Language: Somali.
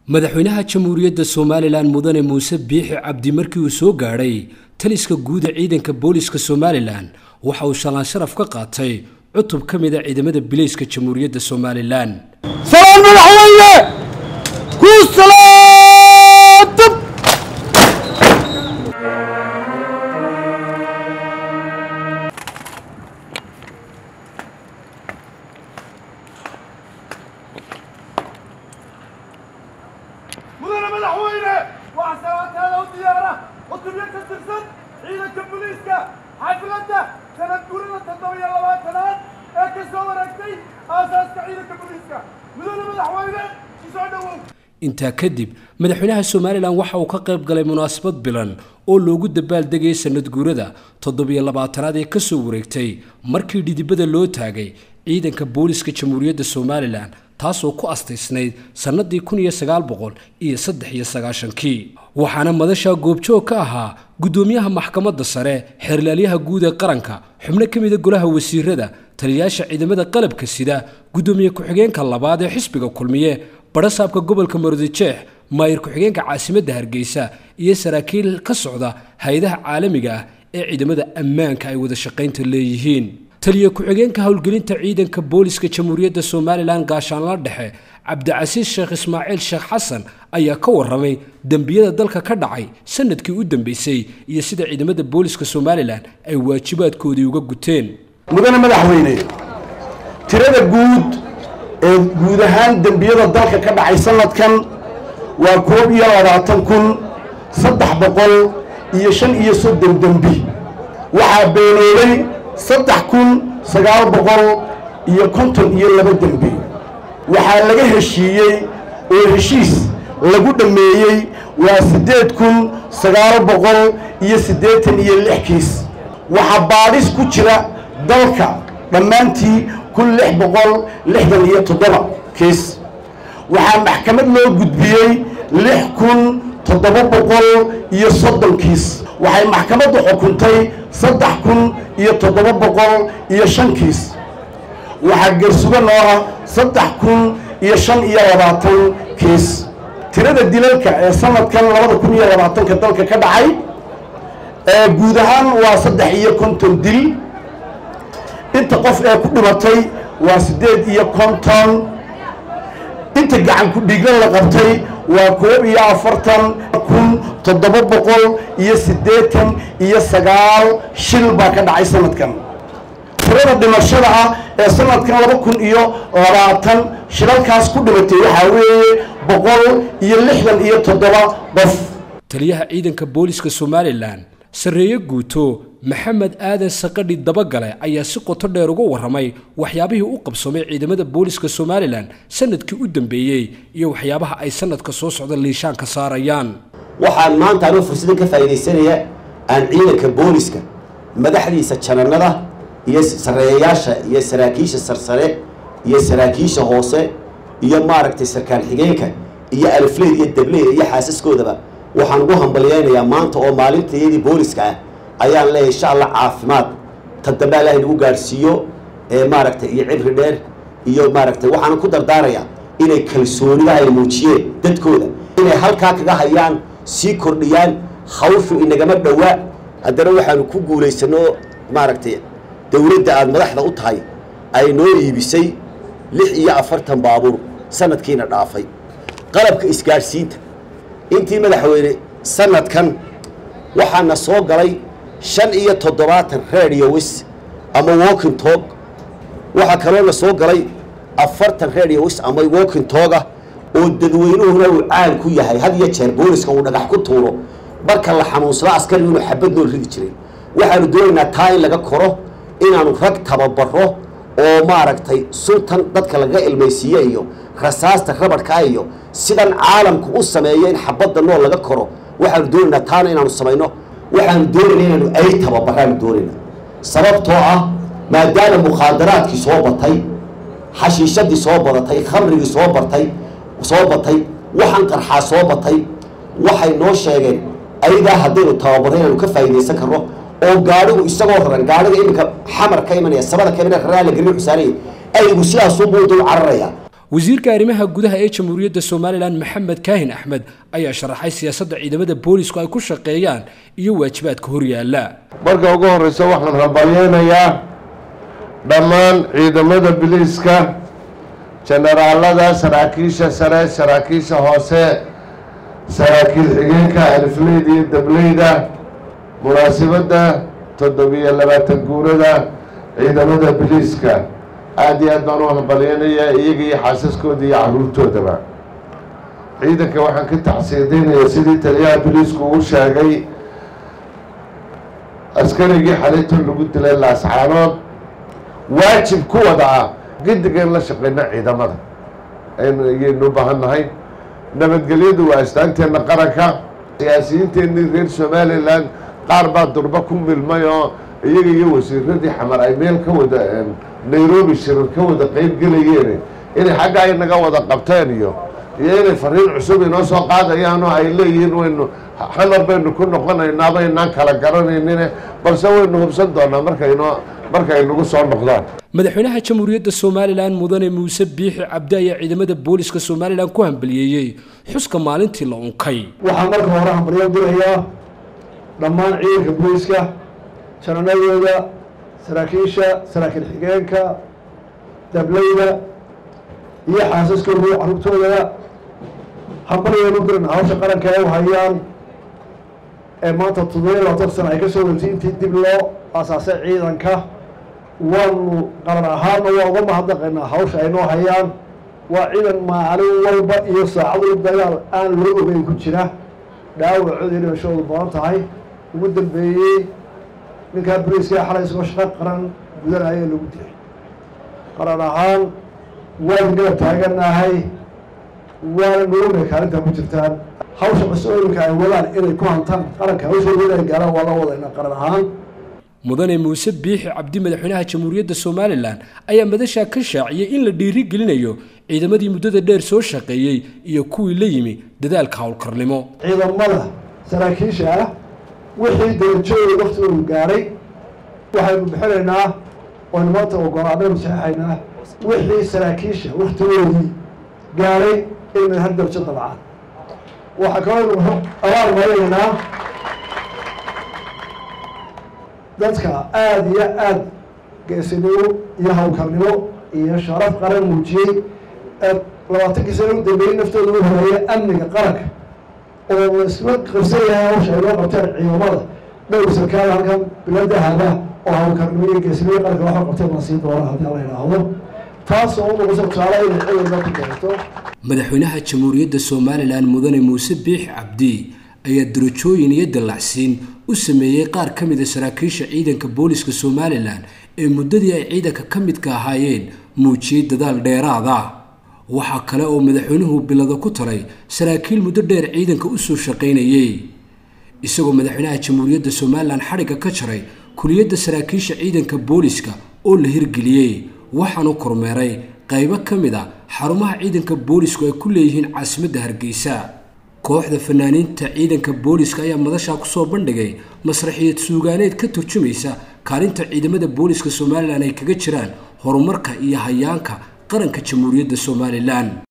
madaxweynaha jamhuuriyadda somalilan mudane muuse biixi cabdi markii uu soo gaadhay taliska guuda ciidanka booliska somalilan waxa uu shalaan sharaf ka qaatay cutub ka mid a ciidamada bileyska jamhuuriyadda somalilan salaan madaxweyne ku salaadab mudane madaxweyne waxaa salaantaada u diyaara cutubyo ka tirsan ciidanka booliiska xafladda sanad gurida toddoba iyo labaatanaad ee ka soo wareegtay aasaaska ciidanka booliiska mudane madaxweyne isoo dhowow intaa kadib madaxweynaha somalilan waxa uu ka qayb galay munaasabad bilan oo loogu dabaaldegayay sanad guurada toddobiyo labaatanaad ee kasoo wareegtay markii dhidibada loo taagay ciidanka booliska jamhuuriyadda somalilan taasoo ku astaysnayd sannadii kun iyo sagaal boqol iyo saddex iyo sagaashankii waxaana madasha goobjoog ka ahaa guddoomiyaha maxkamadda sare xeerlaalyaha guud ee qaranka xubno ka mida golaha wasiirada taliyayaasha ciidamada qalabka sida guddoomiye ku-xigeenka labaad ee xisbiga kulmiye badhasaabka gobolka maroodijeex maayir ku-xigeenka caasimadda hargeysa iyo saraakiil ka socda hay-adaha caalamiga ah ee ciidamada ammaanka ay wada shaqaynta leeyihiin taliye ku-xigeenka howlgelinta ciidanka booliska jamhuuriyadda somalilan gaashaanla dhexe cabdicasiis sheekh ismaaciil sheekh xasan ayaa ka waramay dembiyada dalka ka dhacay sanadkii u dambeysay iyo sida ciidamada booliska somalilan ay waajibaadkoodii uga guteen mudane madaxweyne tirada guud ee guud ahaan dembiyada dalka ka dhacay sanadkan waa koob iyo labaatan kun saddex boqol iyo shan iyo soddon dembi waxaa beenooday saddex kun sagaal boqol iyo konton iyo laba dembi waxaa laga heshiiyey oo heshiis lagu dhammeeyey waa siddeed kun sagaal boqol iyo siddeetan iyo lix kiis waxaa baadhis ku jira dalka dhammaantii kun lix boqol lixdan iyo toddoba kiis waxaa maxkamad loo gudbiyey lix kun toddoba boqol iyo soddon kiis waxay maxkamaddu xukuntay saddex kun iyo toddoba boqol iyo shan kiis waxaa gersugo noo ah saddex kun iyo shan iyo labaatan kiis tirada dilalka ee sanadkan labada kun iyo labaatanka dalka ka dhacay ee guud ahaan waa saddex iyo konton dil inta qof ee ku dhimatay waa siddeed iyo konton inta gacan ku dhiigla la qabtay waa koob iyo afartan kun toddoba boqol iyo siddeetan iyo sagaal shil baa ka dhacay sanadkan tirada dhimashada ah ee sanadkan laba kun iyo labaatan shilalkaas ku dhimatay waxaa weeye boqol iyo lixdan iyo toddoba qof taliyaha ciidanka booliska somalilan sarreeye guuto maxamed aadan saqadhi dabagale ayaa si qoto dheer uga warramay waxyaabihii u qabsoomay ciidamada booliska somalilan sanadkii u dambeeyey iyo waxyaabaha ay sanadka soo socda liishaan ka saarayaan waxaan maanta anoo fursadan ka faa'iidaysanaya aan ciidanka booliska madaxdiisa jananada iyo sarreeyayaasha iyo saraakiisha sarsare iyo saraakiisha hoose iyo maaragtay sarkaal xigeenka iyo alfleyd iyo dableyda iyo xaasaskoodaba waxaan ugu hambalyaynayaa maanta oo maalintayadii booliska ah ayaan leeyahay insha allah caafimaad ta dambe allah inagu gaadhsiiyo ee maaragtay iyo cibri dheer iyo maaragtay waxaan ku dardaarayaa inay kalsoonida ay muujiyeen dadkooda inay halkaa kaga hayaan sii kordhiyaan hawshu inagama dhowaa haddana waxaanu ku guulaysano maaragtay dowladda aada madaxda u tahay ay noo iibisay lix iyo afartan baabuur sanadkiina dhaafay qalabka isgaadhsiinta intii madaxweyne sanadkan waxaana soo galay shan iyo toddobaatan radiowis ama walking tog waxaa kaloona soo galay afartan radiowis ama walking toga oo dadweynuhuna uu caan ku yahay had iyo jeer booliska uu dhagax ku tuuro marka la xanuunsado askarigu inuu xabad nool ridi jiray waxaanu doonaynaa taa in laga koro inaanu rag tababaro oo maaragtay suntan dadka laga ilmaysiiye iyo rasaasta rabadhkaa iyo sidan caalamku u sameeyo in xabadda nool laga koro waxaanu doonaynaa taana inaanu samayno waxaanu doonayna inaanu ay tababaraanu doonayna sababtoo ah maadaama mukhaadaraadkii soo batay xashiishadii soo badatay khamrigii soo bartay soo batay waxaan qarxaa soo batay waxay noo sheegeen ayadaa haddaynu tababarro inaanu ka faa'iidaysan karno oo gaadhigu isagoo raran gaadhiga iminka xamar ka imanaya sabada ka imanaya raraa la gelin xusaanaya aygu sidaasuunbuu dul cararaya wasiirka arrimaha gudaha ee jamhuuriyadda somalilan maxamed kaahin axmed ayaa sharaxay siyaasadda ciidamada boolisku ay ku shaqeeyaan iyo waajibaadka horyaala marka ugu horreysa waxaan hambalyeynayaa dhammaan ciidamada biliiska jenaraalada saraakiisha sare saraakiisha hoose saraakiil xigeenka alifleyda iyo dableyda munaasibadda toddobiyo labaatan guurada ciidamada biliiska aada iyo aad baan u hambalyeynayaa iyaga iyo xaasaskooda iyo caruurtoodaba ciidanka waxaan ka taxsiideynayaa sidii taliyaha biliisku uu sheegay askarigii xalinta lagu dilay laascaanood waajib ku wada ah gidigan la shaqeyna ciidamada ayaynu u baahan nahay nabadgelyadu waa astaanteenna qaranka siyaasiyiinteenii reer somalilan qaar baa durba ku milmay oo iyaga iyo wasiiradii xamar ay meel ka wada nairobi shirar ka wada qeyb gelayeen inay xagga ay naga wada qabteen iyo iyo inay fariin cusub inoo soo qaadayaan oo ay leeyihiin waynu xamar baynu ku noqonaynaa baynaan kala garanaynine balse waynu hubsan doonaa markaynoo markay nagu soo noqdaan madaxweynaha jamhuuriyadda somalilan mudane muuse biixi cabdi ayaa ciidamada booliska somalilan ku hambaliyeeyey xuska maalintii la unkay waxaan marka hore hambalyo dirayaa dhammaan ciidanka booliska jananadooda saraakiisha saraakiil xigeenka dableyda iyo xaasaskooda iyo carruurtoodaba hambalyeenu diran hawsha qaranka ay u hayaan ee maanta toddobiya labaatan sana ay ka soo waretay intii dib loo aasaasay ciidanka waanu qaran ahaanna waa uga mahadnaqaynaa hawsha ay noo hayaan waa ciidan maalin walba iyo saacadu dagaal aan loo ogeyn ku jira dhaawacooda iyo dhimashadoodu badan tahay ugu dambeeyey ninkaa boliiska xalay isagoo shaqo qaran gudanaya lagu dilay qaran ahaan waan garab taaganahay waana noogay kaalinta ku jirtaan hawsha qasooyinka ay wadaan inay ku hantaan qaranka hawshooda inay gaaraan waa la wadayna qaran ahaan mudane muuse biixi cabdi madaxweynaha jamhuuriyadda somalilan ayaa madashaa ka shaaciyey in la dhiiri gelinayo ciidamadii muddada dheer soo shaqeeyey iyo kuwii la yimi dadaalka howlkarnimo ciidamada saraakiisha ah wixii darajooda waktigoodu gaaray waxaynu bixinaynaa oynu maanta ogolaanaynu saxeixaynaa wixii saraakiisha waktigoodii gaaray inay har darajo dabcaan waxaa kaloo abaal marinaynaa dadka aada iyo aada geesinimo iyo hawlkarnimo iyo sharaf qaran muujiyey ee labaatankii sana u dambeeyey naftooda u horeeya amniga qaranka oo la isla qabsan yahay hawsha ay loo qabteen ciidamada dhowr sarkaal halkan biladahaba oo hawlkarnimo iyo geesinimo qaranka waxa qabteen la sii doona haddii la yidhaahdo taasoo u noqosa tusaale inay ciidanka ku darato madaxweynaha jamhuuriyadda somalilan mudane muuse biixi cabdi ayaa darajooyin iyo dallacsiin u sameeyey qaar ka mida saraakiisha ciidanka booliska somalilan ee muddadii ay ciidanka ka midka ahaayeen muujiyey dadaal dheeraada waxaa kale oo madaxweynuhu bilada ku taray saraakiil muddo dheer ciidanka u soo shaqaynayey isagoo madaxweynaha jamhuuriyadda somalilan xadhigga ka jaray kuliyadda saraakiisha ciidanka booliska oo la hirgeliyey waxaanu kormeeray qaybo ka mid a xarumaha ciidanka boolisku ay ku leeyihiin caasimadda hargeysa kooxda fanaaniinta ciidanka booliska ayaa madashaa kusoo bandhigay masraxiyad suugaaneed ka turjumaysa kaalinta ciidamada booliska somalilan ay kaga jiraan horumarka iyo hayaanka qaranka jamhuuriyadda somalilan